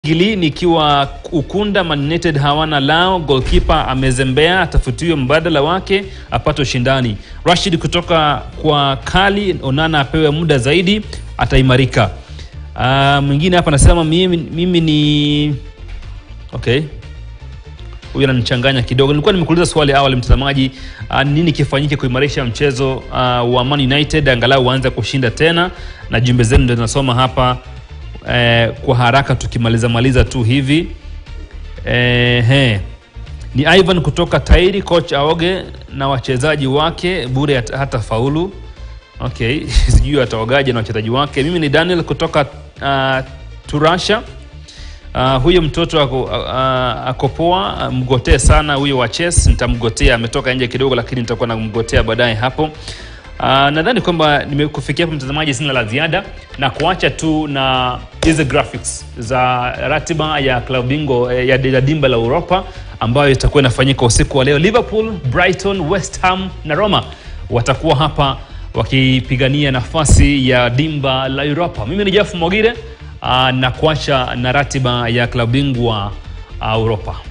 Gili nikiwa Ukunda, Man United hawana lao, goalkeeper amezembea, atafutiwe mbadala wake apate ushindani. Rashid kutoka kwa Kali, Onana apewe muda zaidi, ataimarika. Ah, mwingine hapa anasema mimi, mimi ni okay huyu ananichanganya kidogo. Nilikuwa nimekuuliza swali awali, mtazamaji, uh, nini kifanyike kuimarisha mchezo uh, wa Man United angalau uanze kushinda tena, na jumbe zenu ndio tunasoma hapa eh, kwa haraka tukimaliza maliza tu hivi eh, he. Ni Ivan kutoka Tairi, coach aoge na wachezaji wake bure hata, hata faulu. Okay, sijui ataogaje na wachezaji wake. Mimi ni Daniel kutoka uh, Turasha. Uh, huyo mtoto ako, uh, ako poa, uh, mgotee sana huyo wa Chess. Nitamgotea, ametoka nje kidogo, lakini nitakuwa namgotea baadaye hapo. Uh, nadhani kwamba nimekufikia hapo mtazamaji, sina la ziada na kuacha tu na hizi graphics za ratiba ya klabu bingwa eh, ya, ya dimba la Europa ambayo itakuwa inafanyika usiku wa leo. Liverpool, Brighton, West Ham na Roma watakuwa hapa wakipigania nafasi ya dimba la Europa. Mimi ni Jeff Mogire uh, na kuacha na ratiba ya klabu bingwa uh, Europa.